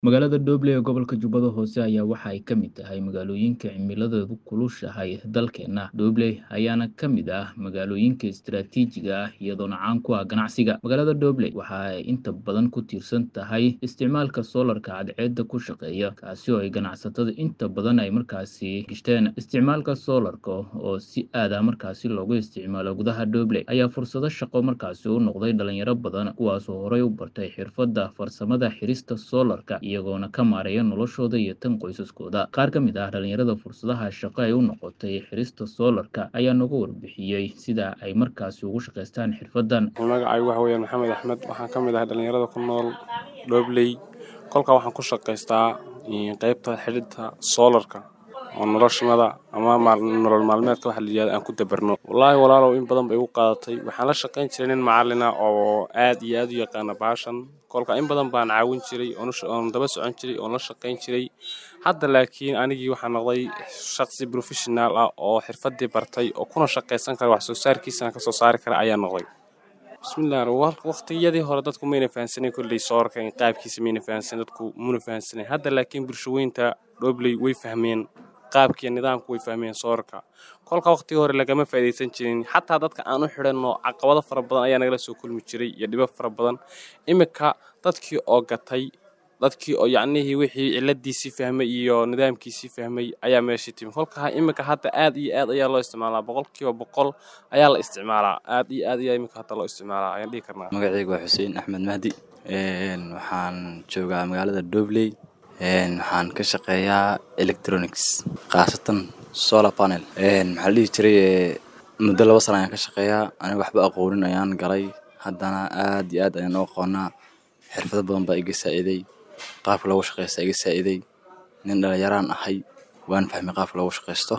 Magaalada Doble ee gobolka Jubbada Hoose ayaa waxa ay ka mid tahay magaalooyinka cimiladeedu kulushahay dalkeena. Doble ayaana ka mid ah magaalooyinka istiraatiijiga ah iyadoona caan ku ah ganacsiga. Magaalada Doble waxa ay inta badan ku tiirsan tahay isticmaalka soolarka cadceedda ku shaqeeya, kaasi oo ay ganacsatada inta badan ay markaasi gishteen. Isticmaalka soolarka oo si aad ah markaasi loogu isticmaalo gudaha Doble ayaa fursado shaqo markaasi u noqday dhalinyaro badan kuwaasoo horey u bartay xirfadda farsamada xirista soolarka iyagoona ka maareeya noloshooda iyo tan qoysaskooda. Qaar ka mid ah dhalinyarada fursadaha shaqo ay u noqotay xirista soolarka ayaa nooga warbixiyey sida ay markaasi ugu shaqaystaan xirfaddan. magacaygu waxa weeyaan maxamed axmed waxaan ka mid ahay dhalinyarada ku nool dhobley kolkaa waxaan ku shaqaystaa qeybta xidhidda soolarka oo noloshmada ama maal- nolol maalmeedka waxa la yidhahdo aan ku dabarno wallaahi walaalow in badan bay igu qaadatay waxaan la shaqayn jiray nin macallin ah oo aad iyo aad u yaqaana baashan kolka in badan baan caawin jiray oon u sha- oon daba socon jiray oon la shaqayn jiray hadda laakiin anigii waxaa noqday shaqsi professional ah oo xirfaddii bartay oo kuna shaqaysan kara wax soo saarkiisana kasoo saari kara ayaa noqday bismillaah wa- waqtiyadii hore dadku mayna fahansanin kolley soorka in qaabkiisa mayna fahansanin dadku muna fahansanin hadda laakiin bulshaweynta dhobley way fahmeen qaabkiiyo nidaamku way fahmeen soorka kolka waqtigii hore lagama faa'iidaysan jirin xataa dadka aan u xidhanno caqabado fara badan ayaa nagala soo kulmi jiray iyo dhibo fara badan iminka dadkii oo gatay dadkii oo yacnihii wixii ciladiisii fahmay iyo nidaamkiisii fahmay ayaa meeshii timi kolka iminka hadda aad iyo aad ayaa loo isticmaalaa boqolkiiba boqol ayaa la isticmaalaa aad iyo aad ayaa iminka hadda loo isticmaalaa ayaan dhihi karnaa magacaygu waa xuseen axmed mahdi Een, waxaan joogaa magaalada dobley Een, waxaan ka shaqeeyaa electronics khaasatan solar panel Een, maxaa la dhihi jiray ee, muddo laba sana ayaan ka shaqeeyaa aniga waxba aqoonin ayaan galay haddana aad iyo aad ayaan u aqoonaa xirfado badan baa iga saa'iday qaabka loogu shaqeysta iga saa'iday nin dhalinyaraan ahay waan fahmay qaabka loogu shaqeysto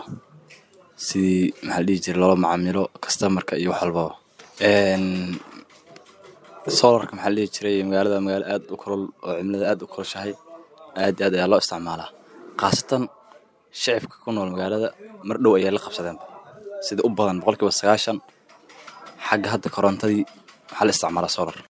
sidii maxaa la dhihi jiray loola macaamilo customerka iyo wax walbaba Een, solarka maxaa la dhihi jiray magaalada waa magaalo aad u kulul oo cimilada aad u kulushahay aad iyo aad ayaa loo isticmaalaa khaasatan shicibka ku nool magaalada mar dhow ayaa la qabsadeenba sida u badan boqolkiiba sagaashan xagga hadda korontadii waxaa la isticmaalaa solar